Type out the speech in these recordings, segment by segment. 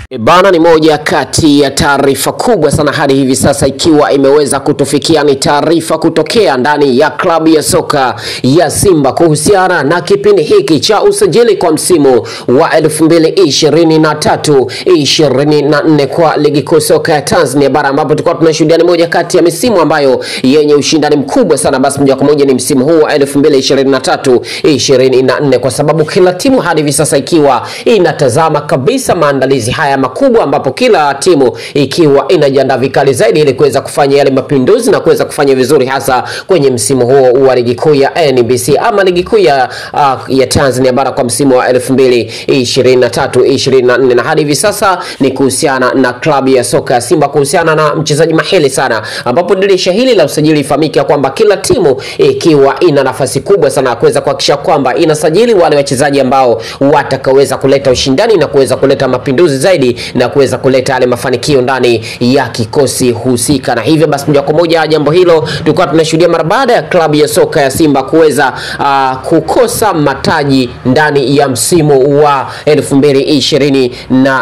E bana, ni moja kati ya taarifa kubwa sana hadi hivi sasa ikiwa imeweza kutufikia. Ni taarifa kutokea ndani ya klabu ya soka ya Simba kuhusiana na kipindi hiki cha usajili kwa msimu wa 2023 24 kwa ligi kuu soka ya Tanzania bara, ambapo tulikuwa tunashuhudia ni moja kati ya misimu ambayo yenye ushindani mkubwa sana. Basi moja kwa moja ni msimu huu wa 2023 24, kwa sababu kila timu hadi hivi sasa ikiwa inatazama kabisa maandalizi haya makubwa ambapo kila timu ikiwa inajiandaa vikali zaidi ili kuweza kufanya yale mapinduzi na kuweza kufanya vizuri hasa kwenye msimu huo wa ligi kuu ya NBC ama ligi kuu ya, uh, ya Tanzania bara kwa msimu wa 2023 24, na hadi hivi sasa ni kuhusiana na klabu ya soka ya Simba kuhusiana na mchezaji mahili sana, ambapo dirisha hili la usajili ifahamike kwamba kila timu ikiwa ina nafasi kubwa sana ya kuweza kuhakikisha kwamba inasajili wale wachezaji ambao watakaweza kuleta ushindani na kuweza kuleta mapinduzi zaidi na kuweza kuleta yale mafanikio ndani ya kikosi husika. Na hivyo basi, moja kwa moja jambo hilo tulikuwa tunashuhudia mara baada ya klabu ya soka ya Simba kuweza uh, kukosa mataji ndani ya msimu wa 2022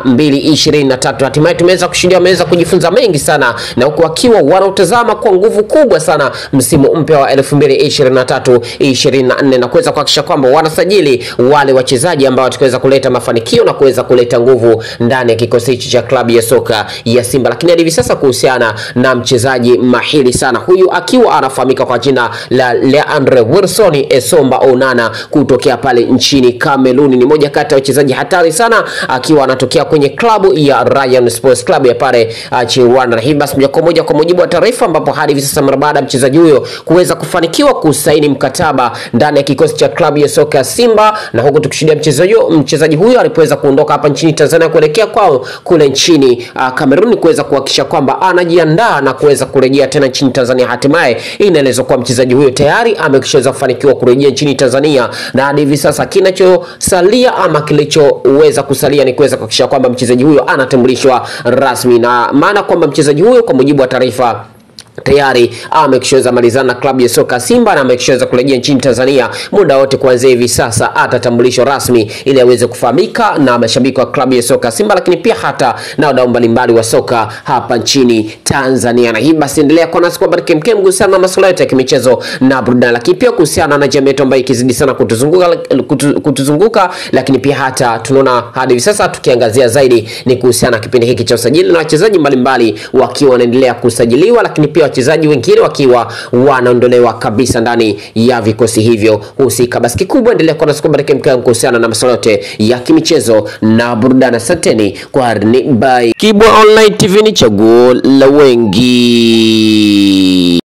23. Hatimaye tumeweza kushuhudia, wameweza kujifunza mengi sana, na huku wakiwa wanautazama kwa nguvu kubwa sana msimu mpya wa 2023 24 na kuweza kuhakikisha kwamba wanasajili wale wachezaji ambao watakaweza kuleta mafanikio na kuweza kuleta nguvu ndani ya kikosi hichi cha klabu ya soka ya Simba. Lakini hadi hivi sasa kuhusiana na mchezaji mahiri sana huyu akiwa anafahamika kwa jina la Leandre Wilson Esomba Onana kutokea pale nchini Kameruni, ni moja kati ya wachezaji hatari sana akiwa anatokea kwenye klabu ya Rayon Sports Club ya pale nchini Rwanda. Na hivi basi moja kwa moja kwa mujibu wa taarifa, ambapo hadi hivi sasa mara baada ya mchezaji huyo kuweza kufanikiwa kusaini mkataba ndani ya kikosi cha klabu ya soka ya Simba, na huku tukishuhudia mchezaji mchezaji huyo alipoweza kuondoka hapa nchini Tanzania kuelekea kwao kule nchini Kameruni uh, kuweza kuhakikisha kwamba anajiandaa na kuweza kurejea tena nchini Tanzania. Hatimaye inaelezwa kuwa mchezaji huyo tayari ameshaweza kufanikiwa kurejea nchini Tanzania, na hadi hivi sasa kinachosalia ama kilichoweza kusalia ni kuweza kuhakikisha kwamba mchezaji huyo anatambulishwa rasmi, na maana kwamba mchezaji huyo kwa mujibu wa taarifa tayari amekishaweza malizana na klabu ya soka Simba na amekishaweza kurejea nchini Tanzania muda wote kuanzia hivi sasa, atatambulishwa rasmi ili aweze kufahamika na mashabiki wa klabu ya soka Simba, lakini pia hata na wadau mbalimbali wa soka hapa nchini Tanzania. Na hii basi, endelea kuwa nasi kwa habari kemkem kuhusiana na masuala yote ya kimichezo na burudani, lakini pia kuhusiana na jamii yetu ambayo ikizidi sana kutuzunguka, kutu, kutuzunguka, lakini pia hata tunaona hadi hivi sasa tukiangazia zaidi ni kuhusiana na kipindi hiki cha usajili na wachezaji mbalimbali wakiwa wanaendelea kusajiliwa, lakini pia wachezaji wengine wakiwa wanaondolewa kabisa ndani ya vikosi hivyo husika. Basi kikubwa endelea kuwa nasi kuhusiana na masuala yote ya kimichezo na burudani. Asanteni kwa by Kibwa Online TV, ni chaguo la wengi.